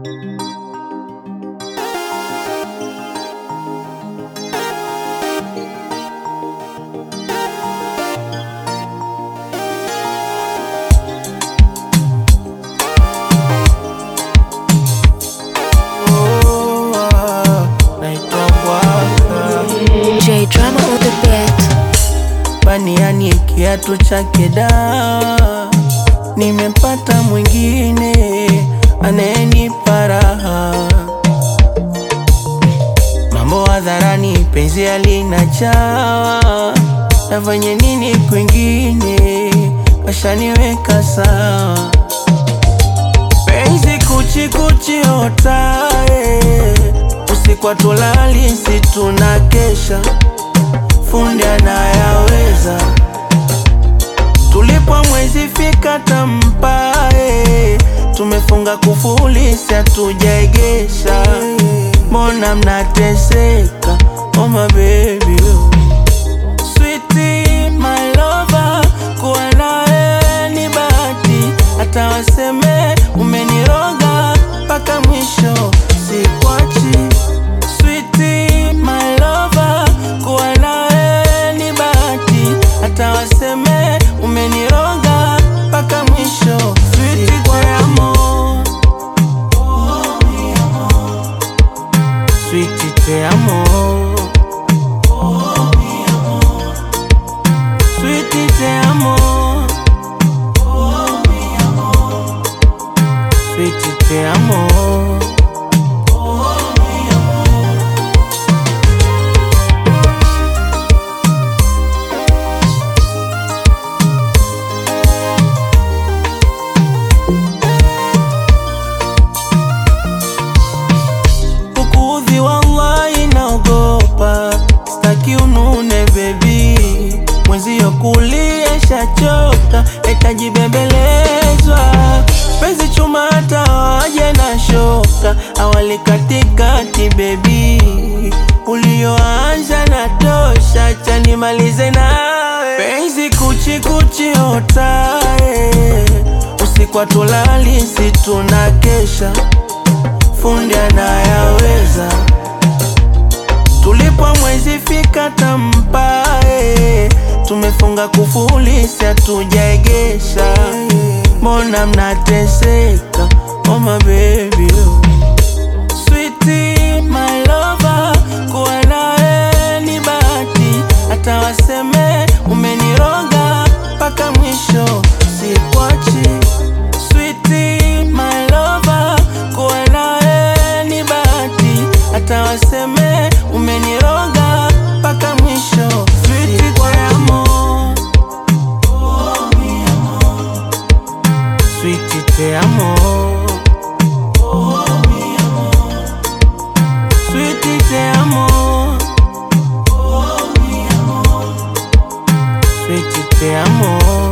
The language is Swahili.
Oh, ah, naitwa Bwaka J drama on the beat. baniani kiatu chake da, nimepata mwingine anayenipa raha. Mambo hadharani, penzi halina chawa, nafanye nini kwingine? Kashaniweka sawa, penzi kuchi kuchi otae, usiku hatulali, si tunakesha fundi anayaweza. Tulipo mwezi fika tampae, tumefunga kufuli, si hatujaegesha. Mbona mnateseka? Oh my baby Sweetie, my lover, kuwa nawe ni bahati, hata waseme umeniroga mpaka mwisho sikwachi. Sweetie, my lover, kuwa nawe ni bahati, hata waseme umeniroga mpaka mwisho Sweetie, te amo. Sweetie, te amo. Sweetie, te amo. Sweetie, te amo. Kukuudhi wallahi naogopa, staki unune baby, mwenzio kulia shachoka, etaji bembelezwa, penzi chuma hata waje na shoka, awali katikati baby, ulioanza na tosha, chanimalize nawe, penzi kuchi kuchi otae, usiku hatulali, si tunakesha fundi anayaweza. Tulipo mwezi fika tampae, tumefunga kufuli, si hatujaegesha. Mbona mnateseka? Oh my baby Sweetie, my lover, kuwa nawe ni bahati, hata waseme umeniroga mpaka mwisho sikwachi. Sweetie, my lover, kuwa nawe ni bahati, hata waseme umeniroga mpaka mwisho Sweetie, te amo. Sweetie, te amo. Sweetie, te amo. Sweetie, te amo.